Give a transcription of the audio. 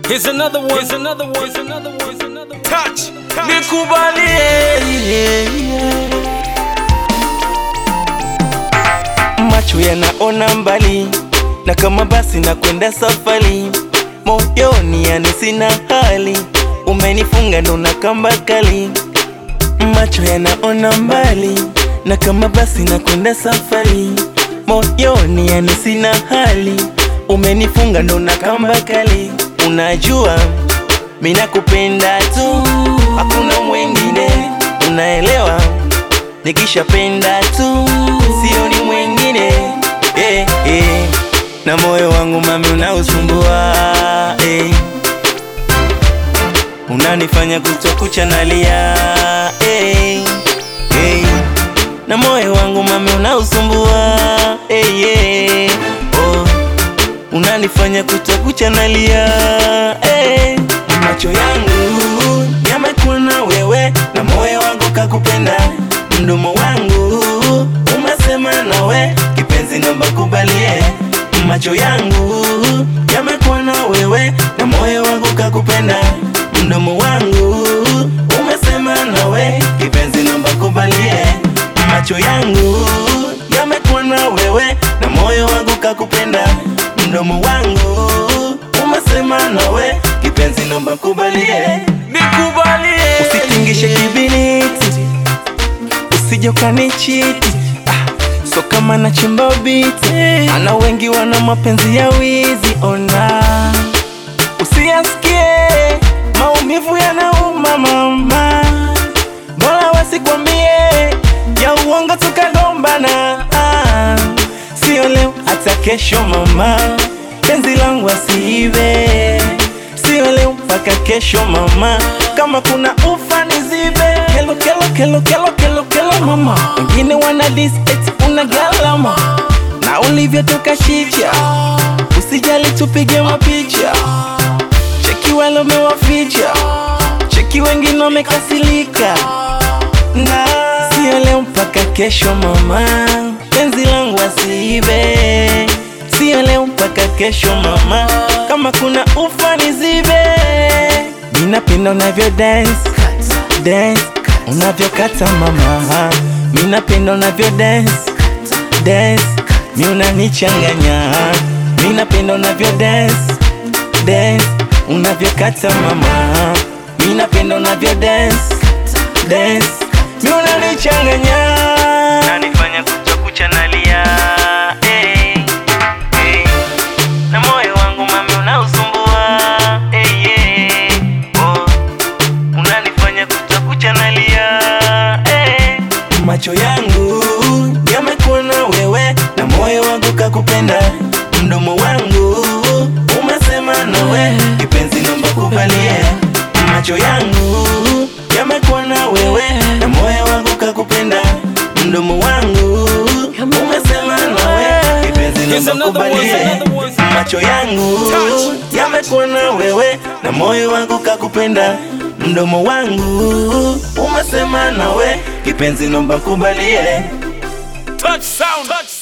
Here's another one. Here's another one. Here's another one. Here's another one. Touch. Touch. Nikubalie macho yanaona mbali, na kama basi na kwenda safari, moyoni yani sina hali, umenifunga ndo na kamba kali. Macho yanaona mbali, na kama basi na kwenda safari, moyoni yani sina hali, umenifunga ndo na kamba kali. Unajua mimi nakupenda tu, hakuna mwingine, unaelewa nikishapenda tu sioni mwingine eh, eh. na moyo wangu mami unausumbua eh. unanifanya kutokucha nalia eh, eh. na moyo wangu mami unausumbua eh, eh. oh. unanifanya kutokucha nalia eh. macho yangu yamekuona wewe na moyo wangu kakupenda mdomo wangu umesema nawe kipenzi, naomba kubalie. Macho yangu yamekuona wewe na moyo wangu kakupenda. Mdomo wangu umesema nawe kipenzi, naomba kubalie. Macho yangu yamekuona wewe na moyo wangu kakupenda. Mdomo wangu umesema nawe kipenzi, naomba kubalie. Nikubalie. Usitingishe kibiriti usije ukanichiti ah, so kama nachimba biti ana wengi wana mapenzi ya wizi ona usiyasikie maumivu yanauma mama bora wasikwambie ya uongo tukagombana ah, sio leo hata kesho mama penzi langu asiibe sio leo mpaka kesho mama kama kuna ufa nizibe kelo kelo kelo kelo kelo kelo mama wengine wana dis eti una galama na ulivyotoka shicha usijali tupige mapicha cheki wale umewaficha cheki wengine wamekasilika na sio leo mpaka kesho mama penzi langu asiibe sio leo mpaka kesho mama kama kuna ufa nizibe minapenda unavyo dance dance unavyokata mama minapenda unavyo dance dance mi unanichanganya minapenda unavyo dance dance unavyokata mama minapenda unavyo dance dance mi unanichanganya nanifanya kuchakucha nalia eh, eh. na moyo wangu mami unausumbua eh, eh. oh. unanifanya kuchakucha nalia eh. macho yangu yamekuona wewe na moyo wangu kakupenda mdomo wangu umesema nawe kipenzi naomba kubalie macho yangu yamekuona wewe na moyo wangu kakupenda mdomo wangu umesema nawe kipenzi Here's naomba another one, kubalie here's another one. macho yangu Touch. yamekuona wewe na moyo wangu kakupenda mdomo wangu umesema nawe kipenzi naomba kubalie Touch sound. Touch